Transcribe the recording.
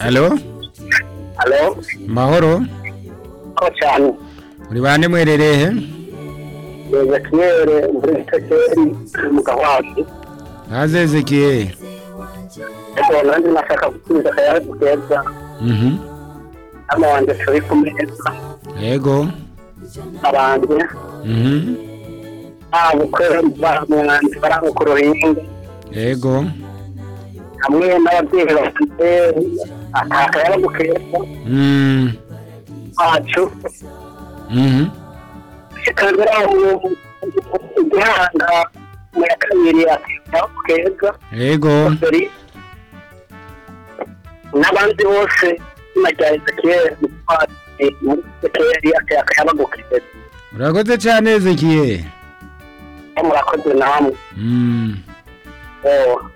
Halo Halo, mahoro ko cyane muri bande mwerereye yego kiyere muri tekeri mu gawazi hazezekiye ariko nanjye nashaka gusubiza akayabu keza mhm hano wanjye turi ku meza yego abanjye mhm nta bukwe bamwanjye bari ku ruhimbi yego hamwe n'ababyeyi bafite akayabu keza mhm wacu mhm kikaba ari igihanga mu ya kabiri akayabu keza yego dore n'abandi bose n'amajyareza kera muri sekeri akayabagukize urakoze cyane zekiye murakoze namwe mhm Oh,